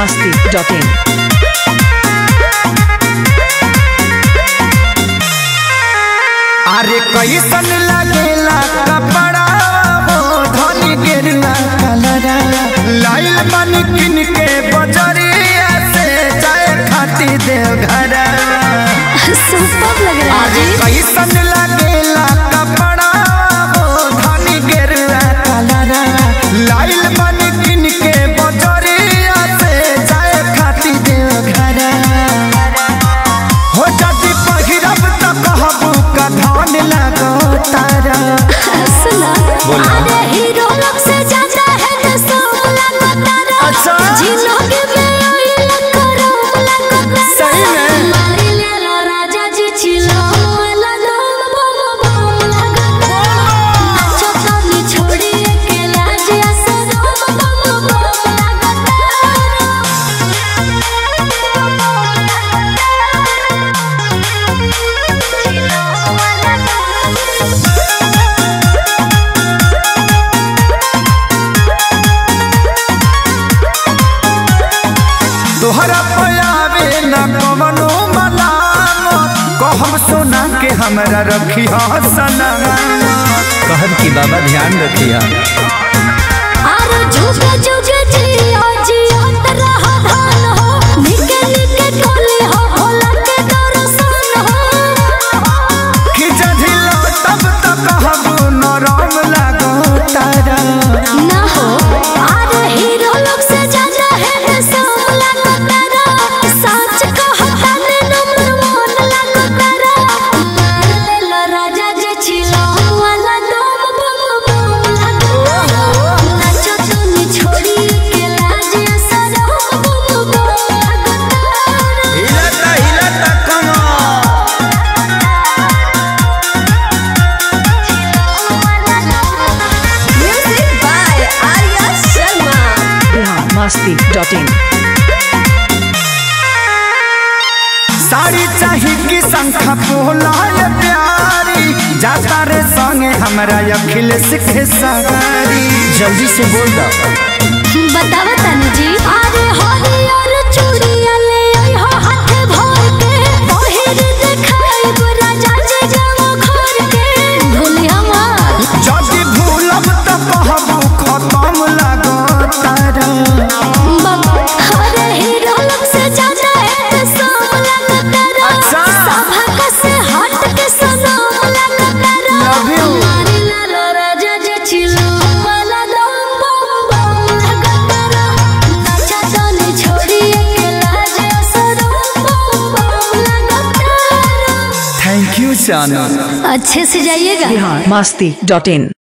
masti.in. अरे कैसन लगेला कपड़ा हो धनी गेरुआ कलरा लाइल मन किन के बजरिया से जाए खाती देव घर सुपर लग रहा है अरे जी कैसन लगेला कपड़ा हो धनी गेरुआ कलरा लाइल मन किन के बजरिया से जाए खाती देव घर हो जदि पहिरब त कहबू का धन लगो तारा सुना अरे हीरो लोग से ज्यादा है तो सब लगता रहा अच्छा। जिलोग में ओइला करो लगता सही में? मारी ले लो राजा जी चिलो वाला दम बम बम लगता नाचो ताली छोड़ी अकेला जैसे दम बम बम तोहरा पयावे न कवनो मलाम कहब सोना के हमरा रखी सना कहब की बाबा ध्यान रखिया आरो जुगे जुगे जियो जियो तरह धान हो निके निके टोली हो भोला के दर्शन हो कि जधिलो तब त कहबू नरम लगो तारा ना हो आरो हीरो लोग से ज्यादा है रे सब लगो तेरा सच कहता ने नंबर वन लगो तेरा मार ले लो राजा जे छिलो वाला दम बम बम लगो नाचो तुनी छोड़ी के लाज सरो बम बम लगो तेरा हिलता हिलता कमा Music by Arya Sharma. Bihar masti.in. Sari चाही कि शंखा पोलाय प्यारी जाता रे संगे हमरा अखिलेश के सवारी जल्दी से बोल दो बतावा तनु जी अरे हरियर चूड़िया ले आई हो हाथ भर के पहिर देखाई राजा जे जाओ घर के भूली हमार जदि भूलब त कहबू खत्म लगो तारा बाबा अरे हीरो लोग से ज्यादा है तो सब लगता तेरा अच्छा। सभा का से हट के सनम लगता तेरा Love you. मारी ला लो राजा जे छिलो वाला दम बम बम लगता तेरा नाचा जाने छोड़ी अकेला जैसा दम बम बम लगता तेरा थैंक यू चानन अच्छे से जाइएगा Bihar masti.in.